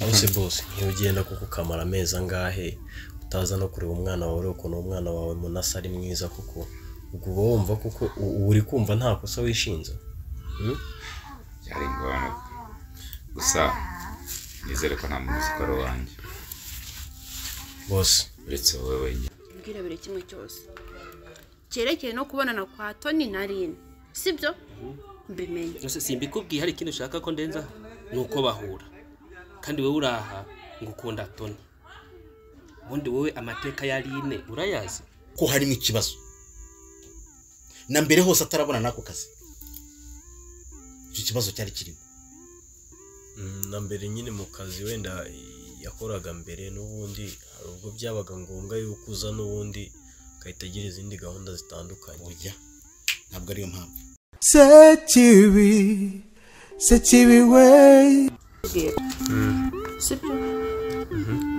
aho se bose nk'iyo ugenda kuko ukamara amezi angahe utaza no kureba umwana wawe ukuntu umwana wawe munasa ari mwiza kuko ubwo uba wumva kuko u- uba uri kumva nta kosa wishinze Hmm? byari ngombwa gusa nizere ko nta muntu uzi ko ari uwanjye bose uretse wowe wenyine ubwira buri kimwe cyose cyerekeye no kubonana kwa toni na rini sibyo mbimenye Gusa simbikubwiye hari ikindi ushaka ko ndenza ni uko bahura kandi wowe uraha ngo ukunda toni ubundi wowe amateka ya line urayazi ko harimo ikibazo na mbere hose atarabona n'ako kazi icyo kibazo cyari kirimo Mm, na mbere nyine mu kazi wenda i- yakoraga mbere n'ubundi hari ubwo byabaga ngombwa yuko uza n'ubundi agahita agira izindi gahunda zitandukanye oya ntabwo ariyo mpamvu Sekibi, Sekibi way. sibyo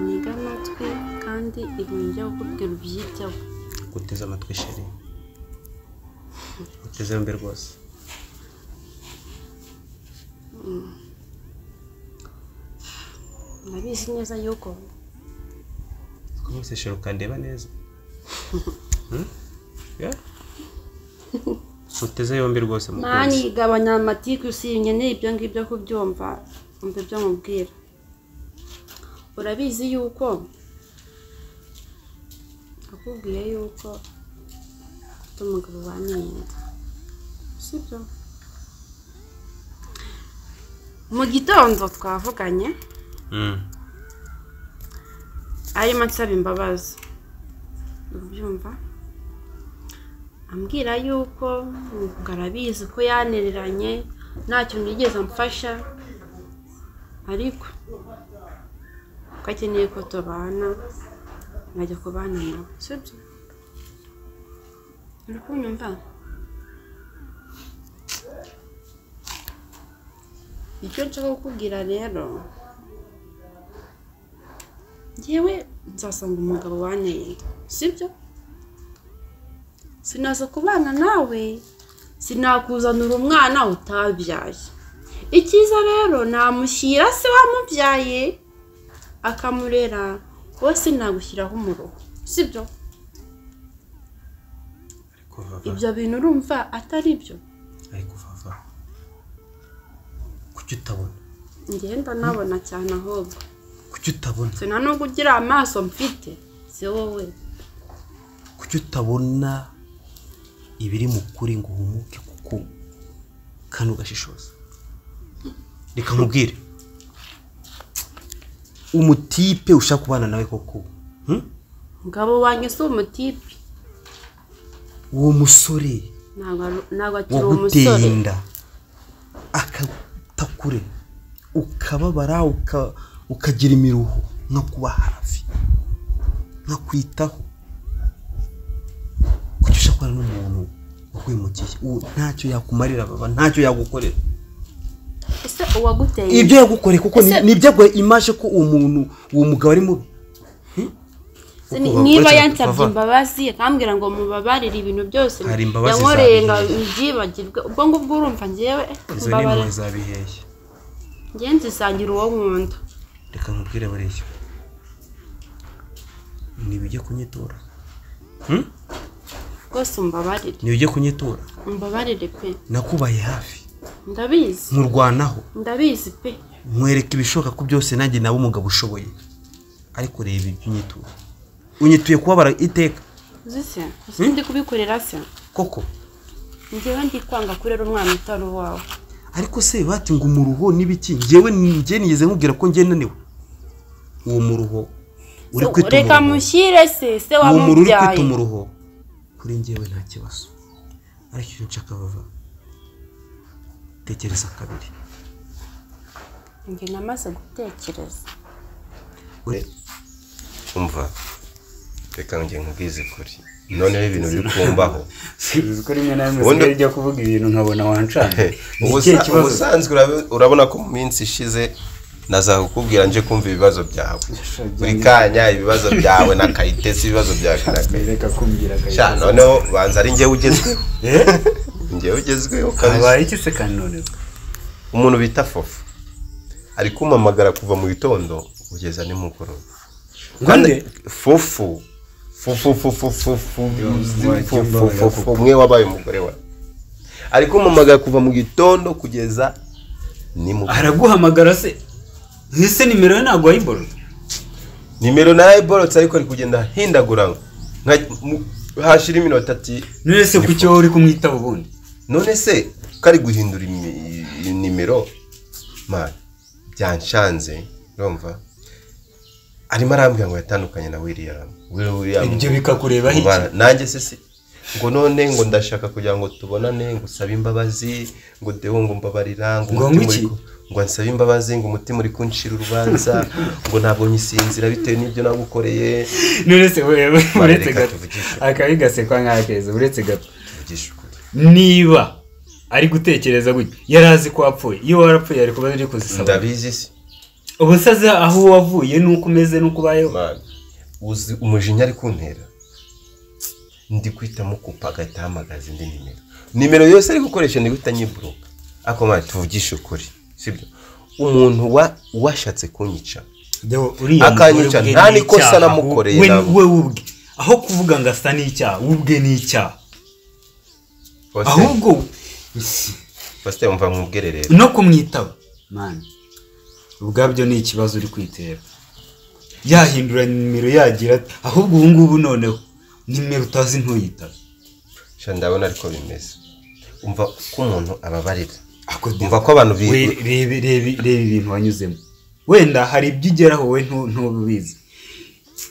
niga amatwi kandi ibintu njya kukubwira ubyiteho guteze amatwi sheri guteze yombi rwose ndabizi neza yuko rwose sheri ukandeba neza Hmm? Yeah? guteze yombi rwose mani mukunzi igabanya amatiku usiyenye ibyo ngibyo kubyumva umva ibyo mubwira urabizi yuko akubwiye yuko ufite umugabo wamwenda sibyo mu gitondo twavuganye Mm. arimo ansaba imbabazi ubyumva ambwira yuko ngo arabizi ko yanereranye ntacyo nigeze amfasha ariko ko akeneye ko tubana nkajya kubana nawe sibyo uri kunyumva icyo nshaka kukubwira rero ngewe nzasanga umugabo wantenda sibyo sinaza kubana nawe sinakuzanira umwana utabyaye icyiza rero namushyira se wamubyaye akamurera wowe sinagushyiraho umuruho sibyo ariko vava ibyo bintu urumva atari byo ariko vava kuki utabona ngenda nabona cyane ahubwo kuki utabona sina no kugira amaso mfite si wowe kuki utabona ibiri mu kuri ngo uhumuke kuko kandi ugashishoza reka nkubwire umutipe ushaka kubana nawe koko hmm? umugabo wanjye si umutipe uwo musore ntabwo ari- ntabwo akiri waguteye umusore inda akata kure ukababara uka- ukagira imiruho nko kuba hafi nko kwitaho kuki ushakora n'umuntu wakwimukiye uwo ntacyo yakumarira baba ntacyo yagukorera ese uwaguteye ibyo yagukoreye kuko ni- Ese- ni ibyo yagukoreye imaje ko uwo muntu uwo mugabo ari mubi Se ni- Kuko niba bakora cyane yansabye tukava. imbabazi akambwira ngo mubabarire ibintu byose Hari imbabazi yankoreye ngo zabihiye. byibagirwe ubwo ngubwo urumva ngewe eh, izo ni impuhwe mbabarire zabiheye ngewe nzisangira uwo nkunda reka nkubwire buriya ntibijye kunyitura Hmm? rwose umbabarire ntibijye kunyitura umbabarire pe nakubaye hafi ndabizi nkurwanaho ndabizi pe nkwereka ibishoboka ko byose nanjye nawe umugabo ushoboye ariko reba ibyo unyituye unyituye kubabara iteka uzi se usundi kubikorera se koko ngewe ndikwanga kurera umwana utari uwawe ariko se bati ngo umuruho n'ibiki njyewe njye nigeze nkubwira ko njye naniwe uwo muruho uri Se, kwita reka umuruho mushyire se se uwo muru uri kwita wamubyaye umuruho kuri njyewe nta kibazo ariko icyo nshaka bava tekereza kabiri njye namaze gutekereza Ure- umva reka njye nkubwize kuri noneho ibintu biri kumbaho sinzi ko rimwe na rimwe Ubundi- usigaye ujya kuvuga ibintu nkabona wancanye ni ikihe Ubusa- kibazo ubusanzwe urabe- urabona ko mu minsi ishize nazakukubwira nje kumva ibibazo byawe buri kanya ibibazo byawe na kayitesi ibibazo byawe na kayitesi reka kumbwira sha akayita noneho banza ari njyewe ugezweho njyewe ugezweho kabisa habaye iki se kandi noneho umuntu bita fofu ari kumpamagara kuva mu gitondo kugeza nimugoroba Nande? fufu fufu fufu fufu fufu fufu umwe wabaye umugore we ari kumpamagara kuva mu gitondo kugeza nimugoroba araguhamagara se ese nimero ye ntabwo wayiborora nimero narayiborotse ariko ari kugenda hindagura nka- mu- hashira iminota ati none se ku cyo uri kumwitaho ubundi none se kari guhindura imi- i- nimero man byanshanze urumva arimo arambwira ngo yatandukanye na william Will- william ibyo bikakureba ngo bara- iki nanjye se si ngo none ngo ndashaka kugira ngo tubonane ngo usabe imbabazi ngo dewo ngo mbabarira ngo Ngo umutima ngo iki? uri ku- ngo nsabe imbabazi ngo umutima uri kunshira urubanza ngo ntabonye isinzira bitewe n'ibyo nagukoreye none se wewe uretse reka gato tuvugishe. akabi gasekwa nk'akeza uretse gato Mvugisha ukuri. niba ari gutekereza gutya yari azi ko wapfuye iyo warapfuye ari kuba ari kuzisaba ndabizi se ubu se azi aho wavuye n'uko umeze n'uko ubayeho Mana, uzi umujinya ari kuntera ndi kwitamo kupa agahita ahamagaza indi nimero nimero yose ari gukoresha ni guhita nyiburuka ariko mwana tuvugishe ukuri sibyo umuntu wa- washatse kunyica Deo, uriya Akanyica, mugore ubwe nta ni n'ikosa icyaha. namukoreye We- ntabwo. we ubwe aho kuvuga ngo asa n'icyaha we ubwe ni icyaha Faustin- ahubwo Faustin umva mwubwire rero no kumwitaba mani ubwabyo ni ikibazo uri kwitera yahindura nimero yagira ati ahubwo ubu ngubu noneho nimero utazi ntuyitaba sha ndabona ariko bimeze umva ko umuntu ababarira Ako umva Deo. ko abantu bi- We- reba reba- reba ibintu wanyuzemo wenda hari ibyo ugeraho we ntu- ntubizi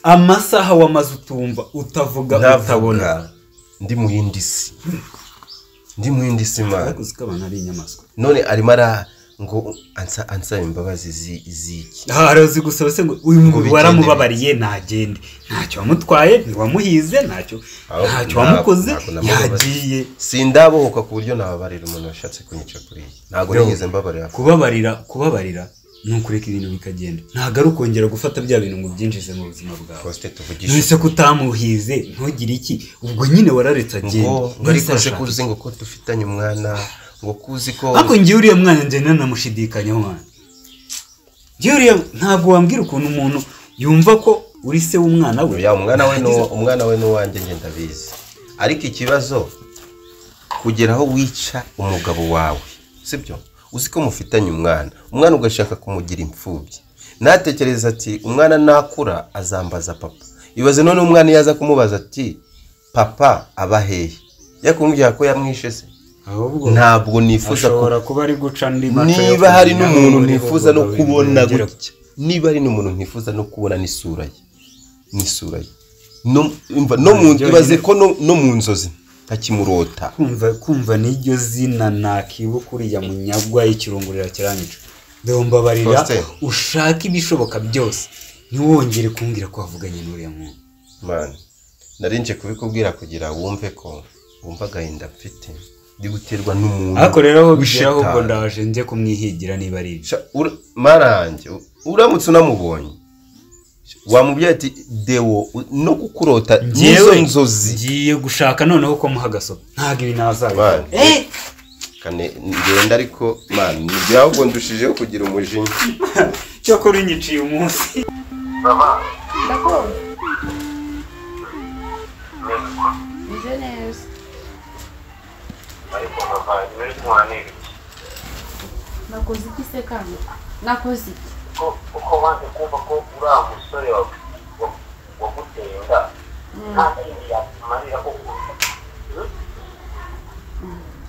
amasaha wamaze utumva utavuga utabona ntavuga ndi mu yindi si ndi mu yindi si mana baguze ko abantu ari inyamaswa none arimo ara ngo ansa- ansaba imbabazi zi- z'iki aha arazi gusaba se ngo uyu mugabo bigende waramubabariye ntagende ntacyo wamutwaye ntiwamuhize ntacyo Aho ntacyo ntabwo- wamukoze ntabwo namubabarira. yagiye sindabohoka ku buryo nababarira umuntu washatse kunyica kuri iyi ntabwo nigeze mbabarira kubabarira kubabarira ni ukureka ibintu bikagenda ntabwo ari ukongera gufata bya bintu ngo ubyinjize mu buzima bwawe Faustin tuvugishe nonese ko utamuhize ntugire iki ubwo nyine wararetse agenda ngo ngo ariko nje ko uzi ngo ko dufitanye umwana ngo ko uzi ko ariko ngewe uriya mwana njye nanamushidikanyaho mwana ngewe uriya ntabwo wambwira ukuntu umuntu yumva ko uri se w'umwana we ya umwana we ni Yagize- uwo- umwana we ni uwanjye njye ndabizi ariko ikibazo kugera aho wica umugabo wawe sibyo uzi ko mufitanye umwana umwana ugashaka kumugira imfubyi natekereza ati umwana nakura azambaza papa ibaze none umwana iyo aza kumubaza ati papa aba hehe yakumbwira ko yamwishe se ahubwo ntabwo nifuza ko ashobora kuba ari guca andi maca yo niba hari kumenya n'umuntu aho uriho ntifuza no ngo kubona wigira gutya niba hari n'umuntu ntifuza no kubona n'isura ye n'isura ye No- umva, no mu Ibyo ibaze nyine. ko no- no mu nzozi ntakimurota kumva kumva n'iryo zina nakibuka uriya munyagwa ikirungurira kiranyica dore mbabarira Faustin. ushake ibishoboka byose ntiwongere kumbwira ko wavuganye n'uriya muntu mani nari nje kubikubwira kugira wumve ko wumva agahinda mfite ndi guterwa n'umuntu ariko rero aho bishyira w'ishetani. ahubwo ndaje njye kumwihigira niba ari ibyo Sha- ura- marange u- uramutse unamubonye wamubwira ati dewo u- no kukurota n'izo Njyewe nzozi ngiye gushaka noneho ko muha agasopa ntabwo ibi nazabikora Mani. kane ngenda ariko mani nibyo ahubwo ndushijeho kugira umujinya cyakora unyiciye umunsi Meze neza nakoze iki se kano nakoze iki uko wanze kumva ko uriya musore wawe wa- waguteye inda nta kindi yakumarira ko kurusha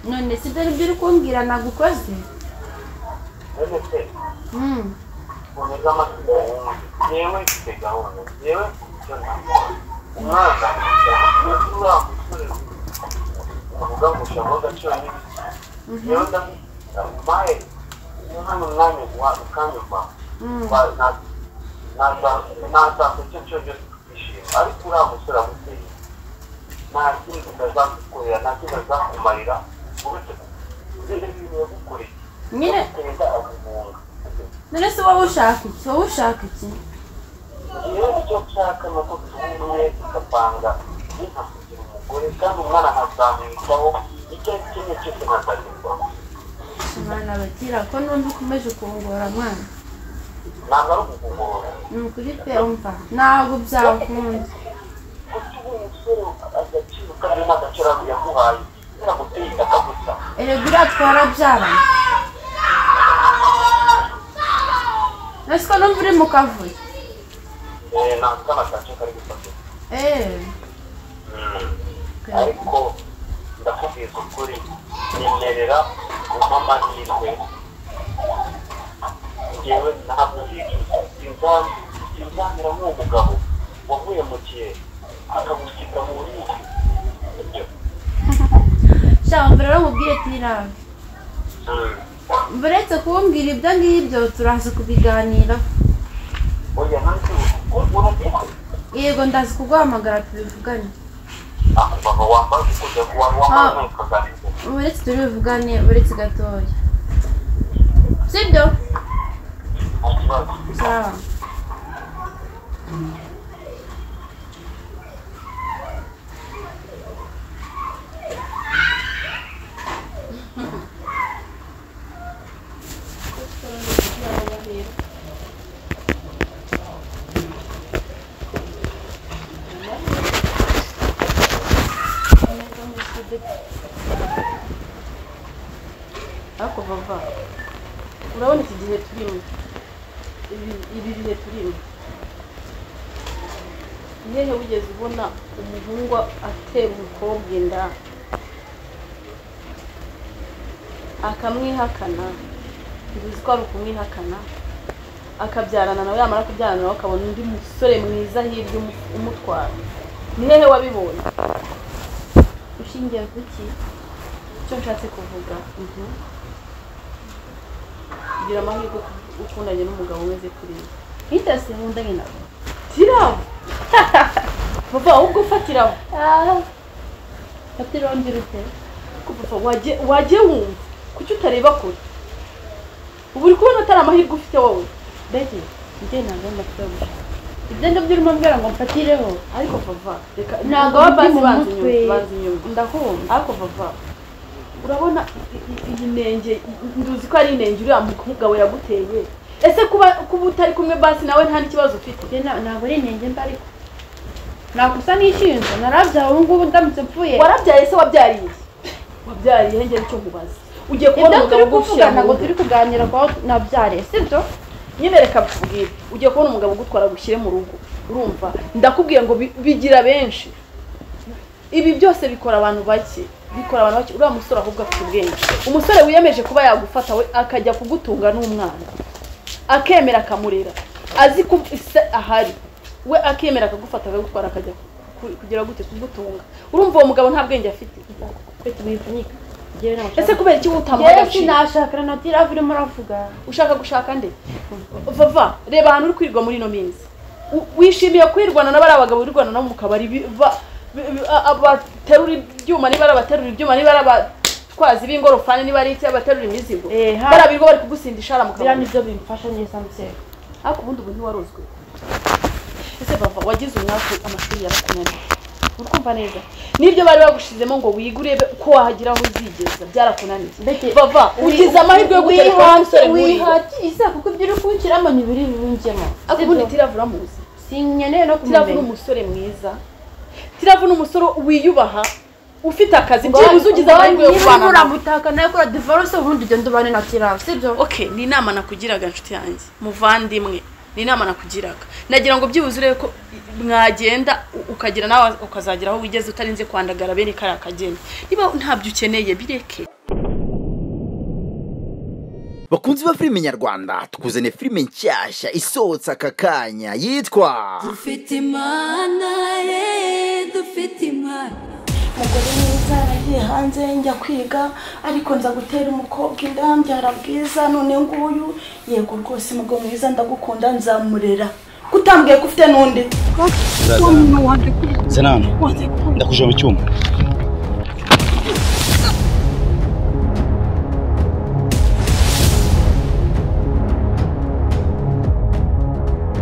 none si dore ibyo uri kumbwira nagukoze none se Mm. uneze amategeko wumve yewe mfite gahunda yewe icyo ntabwo umwana ufite uriya musore uvuga ngo ushaka agaciro n'ibiti yewe ndamukunda mahe hano mwanya wa ukanyumva Wa- na- naza- nazakora icyo cyo cyose tukishima ariko uriya musore amuteye nta kindi azagukorera nta kindi azakumarira uretse ibintu yagukoreye nyine aguteza aguhunga none se wowe ushaka iki wowe ushaka iki rero icyo nshaka ni uko tubumwe tugapanga inka kugira umugore kandi umwana nkazamwitaho icyo ari cyo cyose nkazagirwaho abana bagira ko numva ukomeje kungora mwana ntabwo ari ukugorora ni ukuri pe umva ntabwo byakunda kuko uwo musore agaciro kandi n'agaciro yaguhaye kubera guteye itaka gusa erega uriya twarabyaranye ese ko numva uri mu kavuyo eh, nta kana gace kari gufata eee ariko ndakubwiza ukuri nemerera kumpa amahirwe ngewe ntabwo sinzam- sinzamira nk'uwo mugabo wavuye mu gihe akagusiga mu bubiko Ibyo. shyamba rero nkubwire tirabe Mm. mburetse kumbwira ibyo ngibyo turaza kubiganira oya nanjye ubu- urabizi yego ndaza kuguhamagara tubivugane akubaba wambaye ukujya wambaye ukaganira uretse turibivugane uretse gatoya sibyo sawa ariko bava urabona iki gihe turimo Ibi- ibi bihe turimo nyehe wigeze ubona umuhungu atera umukobwa inda akamwihakana ntibizi ko ari ukumwihakana akabyarana nawe yamara kubyarana nawe akabona undi musore mwiza hirya umu- umutwara ni hehe wabibonye ushingiye ku ki icyo nshatse kuvuga ubu kugira amahirwe uku- ukundanye n'umugabo umeze kuri we ntitase nkundanye nawe tirabo papa ahubwo ufatirabo fatiraho ngira ute ko papa wajye wajye wumva kuki utareba kure ubu uri kubona atari amahirwe ufite wowe mbese njye ntabwo ari amatora gushaka ibyo ndabyo urimo mbwira ngo mfatireho ariko papa reka Ntabwo ntabwo aba baba azi bazi mu mutwe. inyuma bazi inyuma ndakumva ariko papa urabona i- i- iyi nenge i- nduzi ko ari inenge uriya mugabo yaguteye ese kuba kuba utari kumwe basi nawe nta n'ikibazo ufite ntabwo ari inenge mba ariko nakusa n'ishinja narabyaye ubu ngubu ndamutse mpfuye warabyaye se wabyariye wabyariye ngera icyo nkubaza ugiye kubona ibyo umugabo turi ugushyira kuvuga mu ntabwo nda. turi kuganira ku aho nabyariye sibyo nyine reka mbikubwire ugiye kubona umugabo ugutwara agushyire mu rugo urumva ndakubwiye ngo bi- bigira benshi ibi byose bikora abantu bake bikora abantu bake uriya musore ahubwo afite ubwenge umusore wiyemeje kuba yagufata we akajya kugutunga n'umwana akemera akamurera azi ko se ahari we akemera akagufata akagutwara akajya ku- kugira gute kugutunga urumva uwo mugabo nta bwenge afite ese kubera iki utamuha Njyewe agaciro sinashakana na tiravu urimo uravuga ushaka gushaka nde vava reba ahantu uri kwirirwa muri ino minsi U- wishimiye kwirwana n'abari abagabo wirirwana nabo mu kabari bi- ba- bi- bi- a- abaterura ibyuma niba ari abaterura ibyuma niba ari abatwazi b'ingorofani niba ari iki abaterura imizigo ha. barabirwa bari kugusindisha hariya mu biriya kabari nibyo bimfasha neza mutera ariko ubundi ubu ntiwarozwe ese vava wagize umwaku amashuri yarakunaniye uri kumva neza nibyo bari bagushizemo ngo wige urebe ko wahagira aho uzigeza byarakunaniye vava ugize amahirwe yo gutereka umusore nk'uriya. wihatiza kuko ibyo uri kunshyiramo ni biri bibunjemo ariko ubundi tiravura muzi sinkeneye no tiravu ni kumumenya umusore mwiza tiravu ni umusore wiyubaha ufite akazi byibuze ugize amahirwe yo niba kubana nawe. uramutaka nawe kora divorce ubundi ugende ubane na tiravu sibyo okay ni inama nakugiraga nshuti yanjye muvandimwe ni inama nakugiraga nagira ngo byibuze urebe ko mwagenda u- ukagira nawe ukazagera aho wigeze utarinze kwandagara bene kariya kageni niba ntabyo ukeneye bireke bakunzi ba filime nyarwanda tukuzaniye filime nshyashya isohotse aka kanya yitwa dufite imana ye dufite imana umugore mwiza yaragiye hanze njya kwiga ariko nza gutera umukobwa inda mbyara bwiza none nguyu yego rwose umugabo mwiza ndagukunda nzamurera kutambwiye ko ufite n'undi Zenani, ndakuje mu cyumba.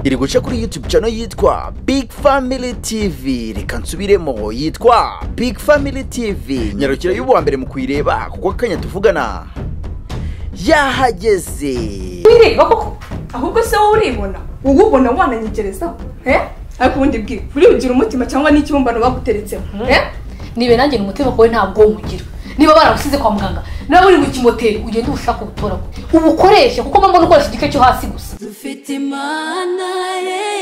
iri guca kuri youtube channel yitwa big family tv reka nsubiremo yitwa big family tv nyarukira y'ubuwa mbere mu kuyireba kuko akanya tuvugana yahageze wireba koko ahubwo se wowe uribona wowe ubona wananyegerezaho eh ariko ubundi bwira uribugira umutima cyangwa n'ikibumbano baguteretseho eh nibe nanjye ni umutima wawe ntabwo nywugira niba baragusize kwa muganga nawe uri mu kimoteri ugende ubushake ubutoragure ubukoreshe kuko mba mbona ukoresha igice cyo hasi gusa dufite imana ye